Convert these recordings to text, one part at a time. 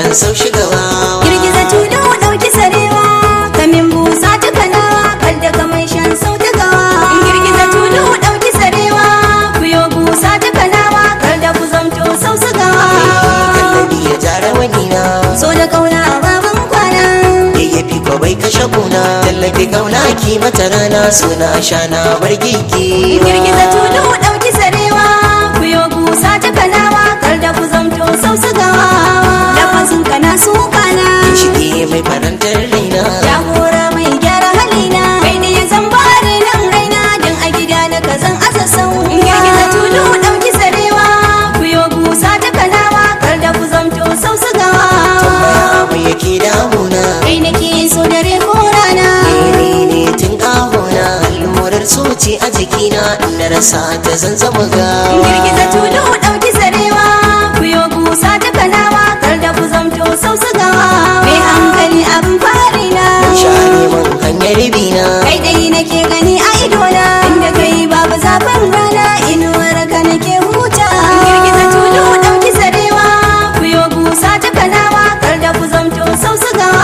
shan sau shigawa girgiza tulu ɗauki sarewa kamin busa ta kanawa kar da kamar shan sau ta gawa girgiza tulu ɗauki sarewa ku yo busa ta kanawa kar da ku zamto sau su gawa kallabi ya jara wani na so da kauna baban kwana yayyafi ko bai kashe kuna tallafi kauna ki mata rana suna shana bar gigi girgiza tulu ɗauki sarewa ku yo busa ta kanawa kar da ku zamto sau su gawa lafazin kana su kana shige mai farantar raina jagora mai gyara halina kai ne ya zan bare nan raina don a gida na kazan asa sau girgiza tulu ɗauki sarewa ku yo busa ta kanawa kar da ku zamto sau su gawa tambaya mai yake damuna kai nake so dare ko rana Mene ne tun kahona allurar soci a jikina na rasa ta zan zama gawa girgiza tulu ɗauki sarewa ku yo busa ta kanawa kar da ku zamto sau su gawa mai hankali abin fari na share man hanyar bina kai dai nake gani a idona inda kai babu zafin rana inuwar ka nake huta girgiza tulu ɗauki sarewa ku yo busa ta kanawa kar da ku zamto sau su gawa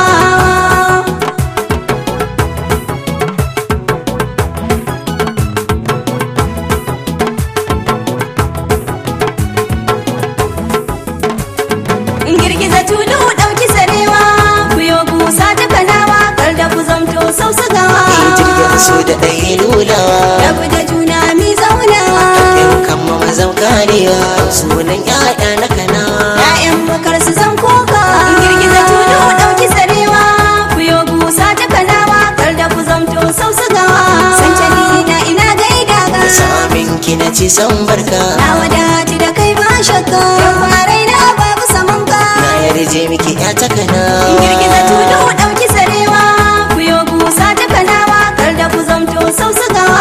girgiza tulu ɗauki sarewa ku yo busa ta kanawa kar da ku zamto sau su gawa jirgin so da ɗaya lulawa rabu da juna mi zaunawa in kama mazan karewa sunan ya'ya na kanawa Ya'yan bakar su zan koka girgiza tulu ɗauki sarewa ku yo busa ta kanawa kar da ku zamto sau su gawa sancani na ina gaida ga da samin ki na ci san barka na wadati da kai ba shakka yau a raina babu saman ka na yarje miki ya ta kanawa girgiza tulu ɗauki sarewa ku yo busa ta kanawa kar da ku zamto sau su gawa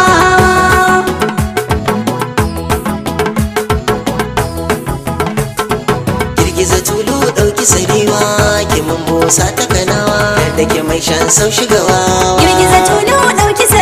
girgiza tulu ɗauki sarewa ki mun busa ta kanawa da ke mai shan sau shigawa girgiza tulu ɗauki